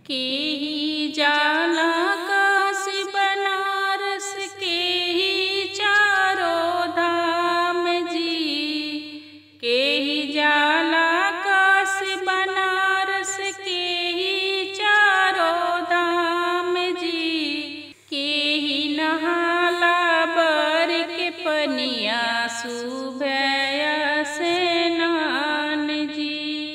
के ही जाला काशी बनारस के ही चारों धाम जी के ही जाला काशी बनारस के ही चारों धाम जी के ही नहाला बर के पनिया सुबह से नान जी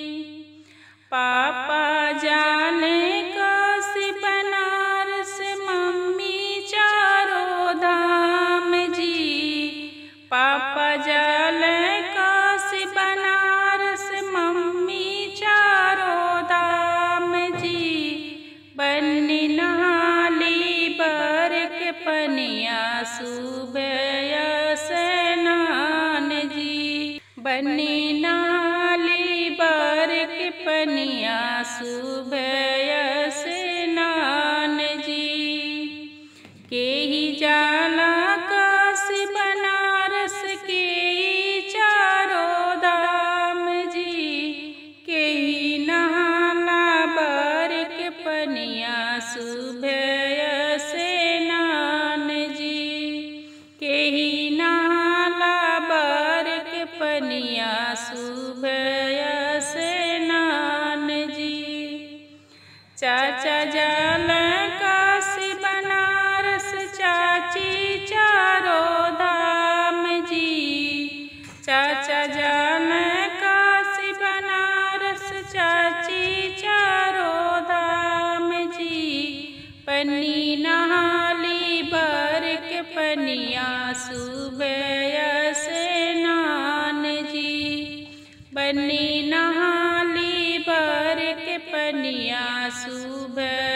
पापा जाने काशी बनारस मम्मी चारों धाम जी पापा जाने काशी बनारस मम्मी चारों धाम जी बन्नी नहाली बर के पनिया सुबह से नान जी बन्नी नहाली बर के पनिया सुबह से नान जी के ही जाला काशी बनारस के ही चारों धाम जी के ही नहाला बर के पनिया सुबह से नान जी के ही नहाला बर के पनिया सुबह से नान जी चाचा जाल काशी बनारस चाची चारों धाम जी चाचा जाल काशी बनारस चाची चारों धाम जी पन्नी नहाली बर के पनिया सुबह से नान जी बन्नी नहाली बर के पनिया सुबह